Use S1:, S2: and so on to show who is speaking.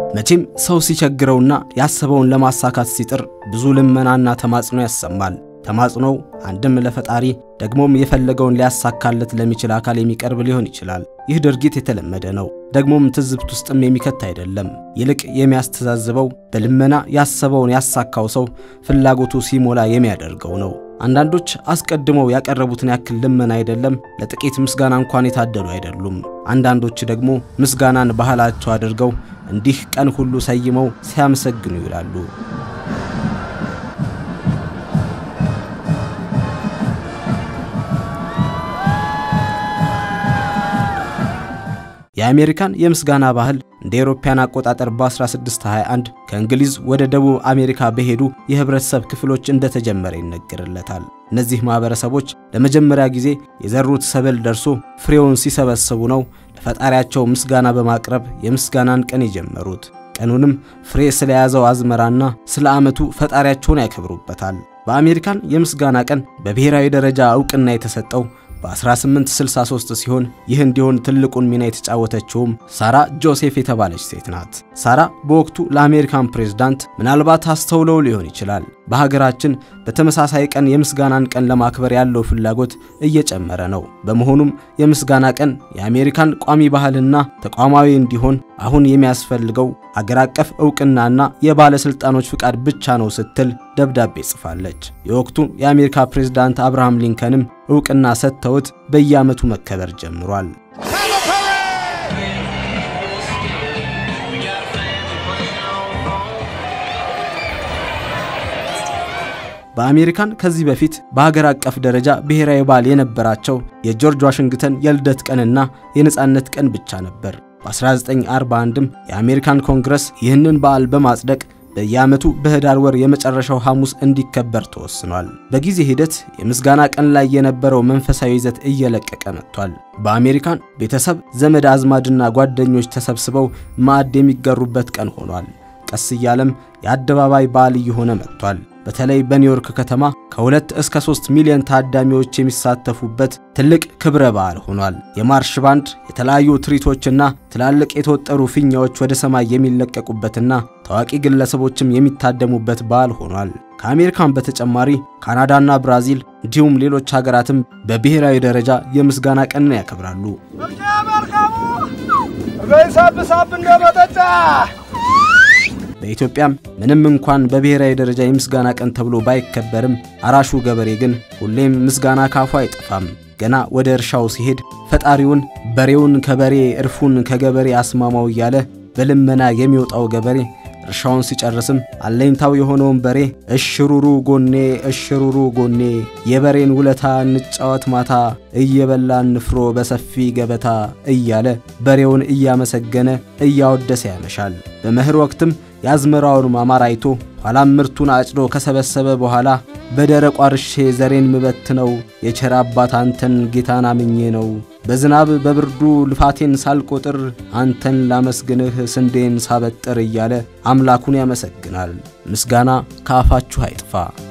S1: መቼም ሰው ሲቸግረውና ያሰበውን ለማሳካት ሲጥር ብዙ ልመናና ተማጽኖ ያሰማል። ተማጽኖው አንድም ለፈጣሪ ደግሞም የፈለገውን ሊያሳካለት ለሚችል አካል የሚቀርብ ሊሆን ይችላል። ይህ ድርጊት የተለመደ ነው፣ ደግሞም ትዝብት ውስጥም የሚከት አይደለም። ይልቅ የሚያስተዛዝበው በልመና ያሰበውን ያሳካው ሰው ፍላጎቱ ሲሞላ የሚያደርገው ነው። አንዳንዶች አስቀድመው ያቀረቡትን ያክል ልመና አይደለም ለጥቂት ምስጋና እንኳን የታደሉ አይደሉም። አንዳንዶች ደግሞ ምስጋናን ባህላቸው አድርገው እንዲህ ቀን ሁሉ ሰይመው ሲያመሰግኑ ይውላሉ። የአሜሪካን የምስጋና ባህል እንደ አውሮፓውያን አቆጣጠር በ1621 ከእንግሊዝ ወደ ደቡብ አሜሪካ በሄዱ የህብረተሰብ ክፍሎች እንደተጀመረ ይነገርለታል። እነዚህ ማህበረሰቦች ለመጀመሪያ ጊዜ የዘሩት ሰብል ደርሶ ፍሬውን ሲሰበስቡ ነው ለፈጣሪያቸው ምስጋና በማቅረብ የምስጋናን ቀን የጀመሩት። ቀኑንም ፍሬ ስለያዘው አዝመራና ስለ ዓመቱ ፈጣሪያቸውን ያከብሩበታል። በአሜሪካን የምስጋና ቀን በብሔራዊ ደረጃ ዕውቅና የተሰጠው በ1863 ሲሆን ይህ እንዲሆን ትልቁን ሚና የተጫወተችውም ሳራ ጆሴፍ የተባለች ሴት ናት። ሳራ በወቅቱ ለአሜሪካን ፕሬዝዳንት ምናልባት አስተውለው ሊሆን ይችላል። በሀገራችን በተመሳሳይ ቀን የምስጋናን ቀን ለማክበር ያለው ፍላጎት እየጨመረ ነው። በመሆኑም የምስጋና ቀን የአሜሪካን ቋሚ ባህልና ተቋማዊ እንዲሆን አሁን የሚያስፈልገው አገር አቀፍ ዕውቅናና የባለሥልጣኖች ፍቃድ ብቻ ነው ስትል ደብዳቤ ጽፋለች። የወቅቱ የአሜሪካ ፕሬዝዳንት አብርሃም ሊንከንም ዕውቅና ሰጥተውት በየዓመቱ መከበር ጀምሯል። በአሜሪካን ከዚህ በፊት በሀገር አቀፍ ደረጃ ብሔራዊ በዓል የነበራቸው የጆርጅ ዋሽንግተን የልደት ቀንና የነጻነት ቀን ብቻ ነበር። በ1941ም የአሜሪካን ኮንግረስ ይህንን በዓል በማጽደቅ በየዓመቱ በህዳር ወር የመጨረሻው ሐሙስ እንዲከበር ተወስኗል። በጊዜ ሂደት የምስጋና ቀን ላይ የነበረው መንፈሳዊ ይዘት እየለቀቀ መጥቷል። በአሜሪካን ቤተሰብ፣ ዘመድ አዝማድና ጓደኞች ተሰብስበው ማዕድ የሚጋሩበት ቀን ሆኗል። ቀስ እያለም የአደባባይ በዓል እየሆነ መጥቷል። በተለይ በኒውዮርክ ከተማ ከሁለት እስከ ሦስት ሚሊዮን ታዳሚዎች የሚሳተፉበት ትልቅ ክብረ በዓል ሆኗል። የማርሽ ባንድ፣ የተለያዩ ትርኢቶችና ትላልቅ የተወጠሩ ፊኛዎች ወደ ሰማይ የሚለቀቁበትና ታዋቂ ግለሰቦችም የሚታደሙበት በዓል ሆኗል። ከአሜሪካን በተጨማሪ ካናዳና ብራዚል እንዲሁም ሌሎች ሀገራትም በብሔራዊ ደረጃ የምስጋና ቀንን ያከብራሉ። በኢትዮጵያም ምንም እንኳን በብሔራዊ ደረጃ የምስጋና ቀን ተብሎ ባይከበርም አራሹ ገበሬ ግን ሁሌም ምስጋና ካፉ አይጠፋም። ገና ወደ እርሻው ሲሄድ ፈጣሪውን በሬውን ከበሬ እርፉን ከገበሬ አስማማው እያለ በልመና የሚወጣው ገበሬ እርሻውን ሲጨርስም አለኝታው የሆነውን በሬ እሽሩሩ ጎኔ እሽሩሩ ጎኔ የበሬን ውለታ እንጫወት ማታ እየበላን ንፍሮ በሰፊ ገበታ እያለ በሬውን እያመሰገነ እያወደሰ ያመሻል። በመኸር ወቅትም የአዝመራውን ማማር አይቶ ኋላም ምርቱን አጭዶ ከሰበሰበ በኋላ በደረቋ እርሼ ዘሬን ምበት ነው የቸር አባት አንተን ጌታን አምኜ ነው በዝናብ በብርዱ ልፋቴን ሳልቆጥር አንተን ላመስግንህ ስንዴን ሳበጥር እያለ አምላኩን ያመሰግናል። ምስጋና ከአፋችሁ አይጥፋ።